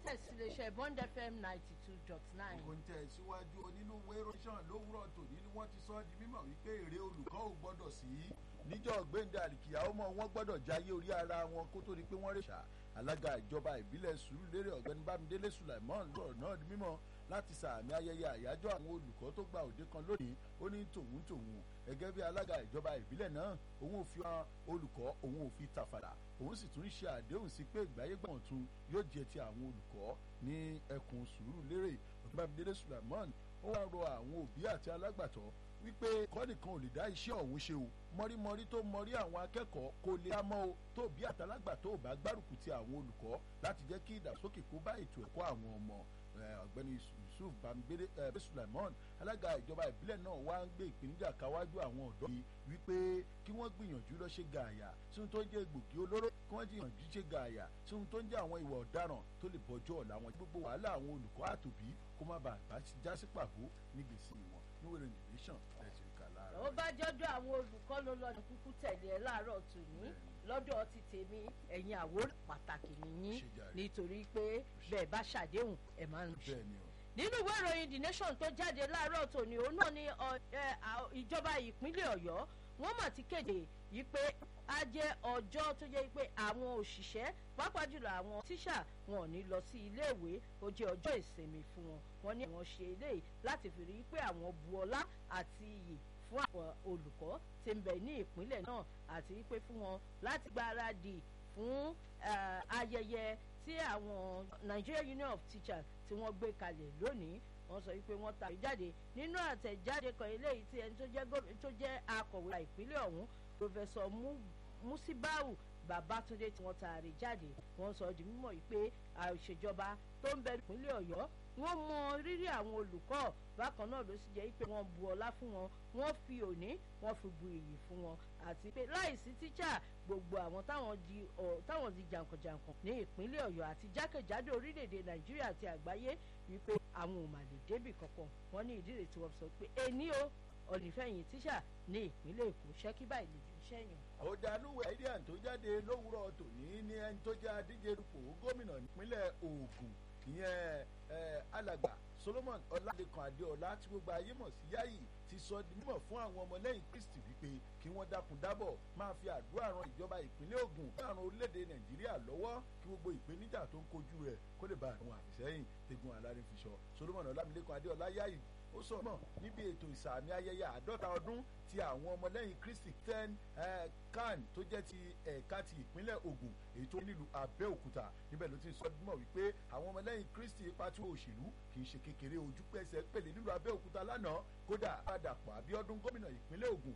iléeṣẹ́ bond fm ninety two dot nine. kò ń tẹ̀ síwájú onínúwé rọ́ṣàn lówùrọ̀ tòní ni wọ́n ti sọ ọ́ di mímọ̀ wípé èrè olùkọ́ ò gbọ́dọ̀ sí níjọ́ gbẹ̀ǹdà àlìkìyà ọmọ wọn gbọ́dọ̀ jáyé orí ara wọn kó tó di pé wọ́n rè ṣá alága ìjọba ìbílẹ̀ sùúrùlérè ọ̀gbẹ́ni bámidélé sulaimon lọ́rọ̀ náà di mímọ̀ láti sàmì ayẹyẹ àyájọ́ àwọn olùkọ́ tó gba òde kan lónìí ó ní tòun tòun gẹ́gẹ́ bí alága ìjọba ìbílẹ̀ náà òun ò fi hàn olùkọ́ òun ò fi tàfàdà òun sì tún ṣe àdéhùn sí pé ìgbáyégbọ̀n tún yóò jẹ ti àwọn olùkọ́ ní ẹkùn sùúrùlérè ọ̀gbẹ́ni bámidélé sulaimon ó wá rọ àwọn òbí àti alágbàtọ́ wípé kọ́nìkan ò lè dá iṣẹ́ ọ̀hún ṣe o mọ́rímọ́rí tó mọ́rí àwọn akẹ́kọ̀ọ́ kò lè dá mọ́ o tó bí àtàlágbà tó bá gbárùkù ti àwọn olùkọ́ láti jẹ́ kí ìdàgbàsókè kó bá ètò ẹ̀kọ́ àwọn ọmọ ọ̀gbẹ́ni yusuf bambere ẹ̀ sulaimon alága ìjọba ìbílẹ̀ náà wá ń gbé ìpèníjà káwájú àwọn ọ̀dọ́ yìí wípé kí wọ́n gbìyànjú lọ ṣe gààyà sí ohun tó ń jẹ́ gbòógì olóró kí wọ́n gbìyànjú ṣe gààyà sí ohun tó ń jẹ́ àwọn ìwà ọ̀daràn tó lè bọ́jọ́ ọ̀la wọn gbogbo wàhálà àwọn olùkọ́ àtòbí kó má bàa já sí pàbó nígbèsí wọn níwèrè nìlẹ́sàn ẹ̀sìn kà lára. ó bá jọ́dọ̀ àwọn olùkọ́ ló lọ́ọ́ kúkú tẹ̀lé ẹ láàárọ̀ tòní lọ́dọ̀ ti tèmi ẹ̀yin àwòrán pàtàkì nìyí nítorí pé bẹ́ẹ̀ bá ṣàdéhùn ẹ̀ máa ń ṣe. nínú ìwé ìròyìn the nation tó jáde láàárọ̀ tòní òun náà ni ìjọba ìpínlẹ̀ ọ̀yọ́ wọ́n mà ti kéde yìí pé á jẹ́ ọjọ́ tó jẹ́ pé àwọn òṣìṣẹ́ pàápàá jùlọ àwọn tíṣà wọn ò ní lọ sí iléèwé ó jẹ́ ọjọ́ ìsinmi fún wọn wọ́n ní àwọn ṣe eléyìí láti fi rí i pé àwọn bu ọlá àti iyì fún àwọn olùkọ́ tí ń bẹ ní ìpínlẹ̀ náà àti wípé fún wọn láti gbáradì fún ayẹyẹ tí àwọn Nigeria Union of Teachers tí wọ́n gbé kalẹ̀ lónìí wọ́n sọ wípé wọ́n ta ìjáde nínú àtẹ̀jáde kan eléyìí tí ẹni tó jẹ́ akọ̀wé ìpínlẹ̀ ọ̀hún pòfẹ́sọ̀ Musibau Babatunde tí wọ́n taari jáde wọ́n sọ di mímọ̀ yìí pé àìṣèjọba tó ń bẹ ìpínlẹ̀ Ọ̀yọ́ wọ́n mọ rírì àwọn olùkọ́ bákan náà ló sì jẹ́ pé wọ́n bu ọlá fún wọn wọ́n fi òní wọ́n fi bu iyì fún wọn àti pé láìsí tíṣà gbogbo àwọn táwọn di táwọn di jàǹkànjàǹkàn ní ìpínlẹ̀ Ọ̀yọ́ àti jákèjádò orílẹ̀-èdè Nàìjíríà àti àgbáyé wípé àwọn ò mà lè débì kankan wọ́n ní ìdí rẹ̀ tí wọ́n sọ pé èní o ọ̀nìfẹ̀yìn tíṣà ní ìpínlẹ̀ Èkó ṣẹ́kí báyìí lè jù sẹ́yìn. ọ̀dàlúwẹ̀ idea tó jáde lówùrọ̀ tòní ní ẹni tó jẹ́ adíje dupò gómìnà nípínlẹ̀ Ògùn ìyẹn alàgbà Solomon Ọládẹkan Adéọlá tí gbogbo ayé mọ̀ sí Yáyì ti sọ di mímọ̀ fún àwọn ọmọlẹ́yìn Kristi wípé kí wọ́n dákun dábọ̀ máa fi àdúrà ran ìjọba ìpínlẹ̀ Ògùn fún àrùn orílẹ̀-èdè Nàìjíríà lọ́wọ́ kí gbogbo ìpèníjà tó ń kojú rẹ̀ kó lè bá àwọn àfìsẹ́yìn tegun alárin fi sọ Solomon Ọlámilékan Adéọlá Yáyì ó sọ mọ̀ níbi ètò ìsàmì ayẹyẹ àádọ́ta ọdún ti àwọn ọmọlẹ́yìn Kristi ten kan tó jẹ́ ti ẹ̀ka ti ìpínlẹ̀ Ògùn èyí tó nílùú Abẹ́òkúta níbẹ̀ ló ti sọ mọ̀ wípé àwọn ọmọlẹ́yìn Kristi ipa tí òṣèlú kì í ṣe kékeré ojú pẹ́sẹ̀ pèlè nílùú Abẹ́òkúta lánàá kódà Adàpọ̀ Abíọ́dún gómìnà ìpínlẹ̀ Ògùn